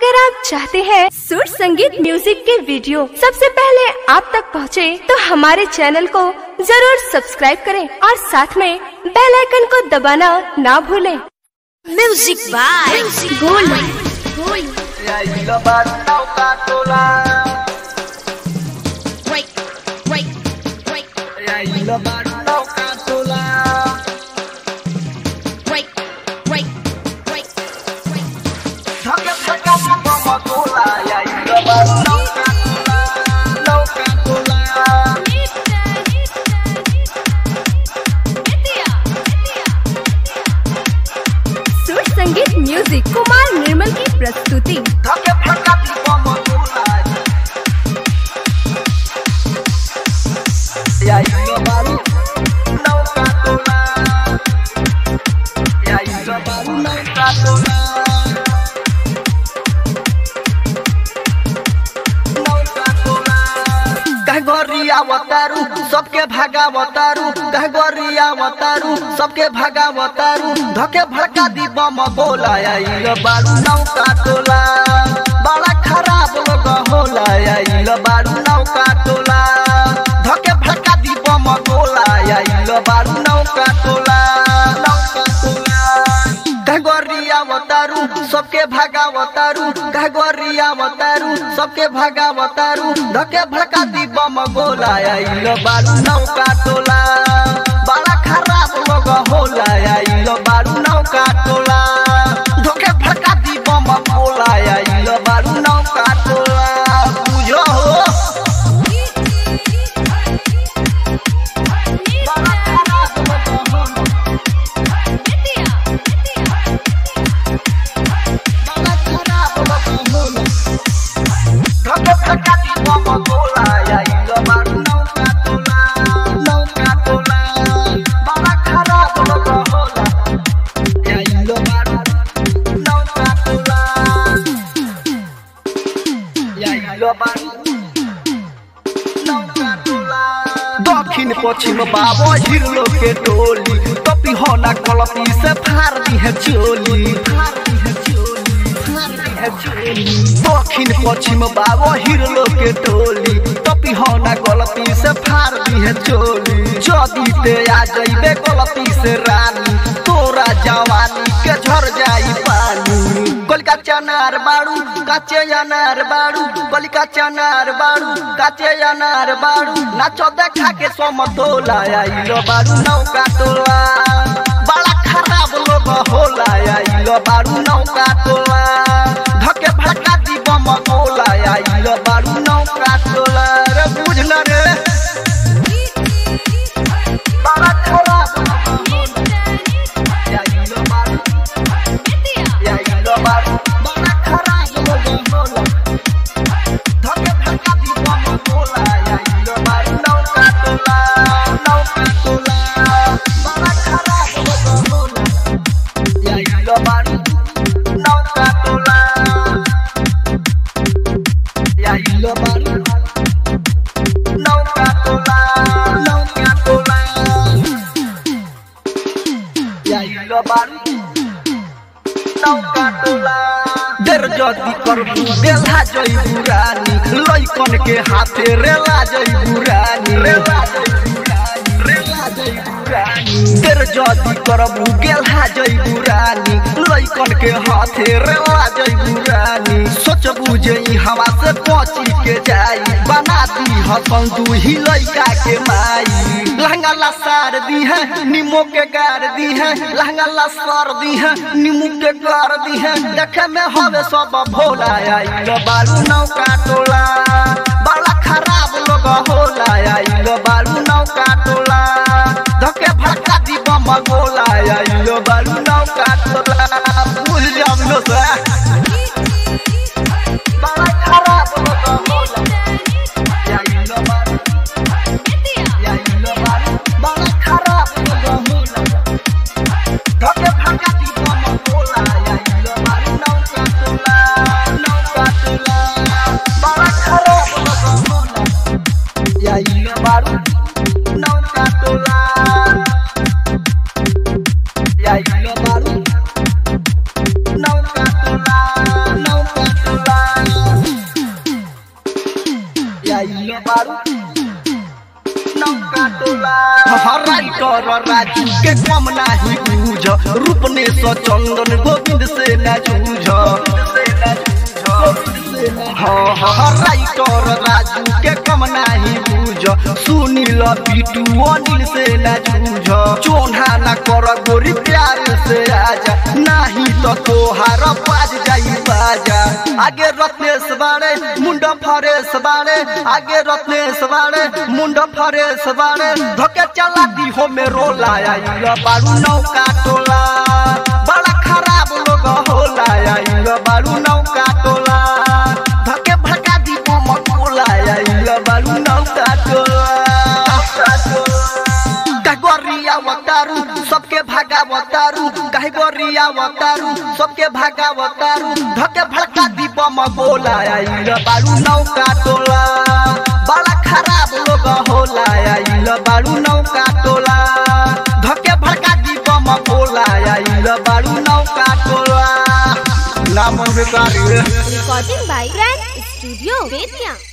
अगर आप चाहते हैं सुर संगीत म्यूजिक के वीडियो सबसे पहले आप तक पहुंचे, तो हमारे चैनल को जरूर सब्सक्राइब करें और साथ में बेल आइकन को दबाना ना भूलें। Music by Gold. E aí, lambada, o catola. Break, break, break, E aí, lambada, o catola. break, break, break, break. Joga essa casa pra cola. E aí, lambada, o catola. O catola. सुर संगीत music Kumar निर्मल की प्रस्तुति Joga essa casa pra cola. E aí, lambada, o catola. E aí, lambada, o catola. कहगोरिया वतारू सबके भागा वतारू कहगोरिया वतारू सबके भागा वतारू धके भड़का दी बम बोला आइल बारू नौका टोला बड़ा खराब लोग होला आइल बारू नौका टोला धके भड़का दी बम बोला आइल बारू नौका टोला नौका टोला कहगोरिया वतारू सबके भागा वतारू कहगोरिया वतारू सबके भागा वतारू धके भड़का दी बम गोला आइल बारू नौका टोला बड़ा खराब लोग होला आइल बारू नौका टोला धके भड़का दी बम गोला आइल बारू नौका टोला बुझो हो बड़ा खराब लोग होला दक्षिण पश्चिम बाबा हिरलो के टोली कपी होना कलपी से फार दी है चोली फार दी है चोली फार दी है चोली दक्षिण पश्चिम बाबा हिरलो के टोली कपी होना गलती से फार दी है चोली जदी ते आ जइबे गलती से रानी तोरा जवानी के झर जाई पानी कलिका चनार बाड़ू काचे अनार बाड़ू कलिका चनार बाड़ू काचे अनार बाड़ू नाचो देखा के समतोला आइलो बाड़ू नौका टोला बड़ा खराब लोग होला आइलो बाड़ू नौका टोला धके भड़का दी बम गोला आइलो बाड़ू नौका टोला रे बुझल रे बड़ा खराब लोग होला आइलो बाड़ू आइलो बाड़ू बड़ा खराब लोग होला धके भड़का दी बम गोला आइलो बाड़ू नौका टोला नौका टोला बड़ा खराब लोग होला आइलो बाड़ू नौका टोला आइलो बाड़ू नौका टोला नौका टोला आइलो बाड़ू नौका टोला देर जदी करबू बेला जई बुरानी लइकन के हाथे रेला जई बुरानी रेला जई बुरानी रेला जई बुरानी देर जदी करबू गेला जई बुरानी लइकन के हाथे रेला जई बुरानी सोचबू जे ई हवा से पची के जाई बना दी हसन तू ही लइका के माई लहंगा ला सार दी है नीमो के गार दी है लहंगा ला सार दी है नीमू के गार दी है देखे में हवे सब भोला आइल बालू नौका टोला बड़ा खराब लोग होला आइल बालू नौका टोला धके भड़का दी बम गोला आइल बालू नौका टोला भूल जाम लो सा बड़ा खराब लोग होला आइल बालू आइल बालू बड़ा खराब लोग होला धके भड़का दी बम गोला आइल बालू नौका टोला नौका टोला बड़ा खराब बारू नौका टोला हराई कर राजू के कम नाही बूझ रूपने स चंदन गोविंद से न जूझ हाँ हाँ राइटर राजू के कम नाही बूझ सुनील पीटू अनिल से न जूझ चोन्हा न कर गोरी प्यार से आजा नाही तो तोहार बाज जाई बाजा आगे रत्नेश बाड़े मुंड फरेश बाड़े आगे रत्नेश बाड़े मुंड फरेश बाड़े धोके चला दी हो में रोला आइल बारू नौका टोला बड़ा खराब लोग होला आइल बारू नौका टोला धके भगा दी बम कोला आइल बारू नौका टोला कागोरिया वतारू सबके भागा वतारू काहे गोरिया वतारू सबके भागा वतारू धके भड़का दी बम गोला आइल बारू नौका टोला बड़ा खराब लोग होला आइल बारू नौका टोला धके भड़का दी बम गोला आइल बारू नौका टोला नाम बेकारी recording by grand studio Bettiah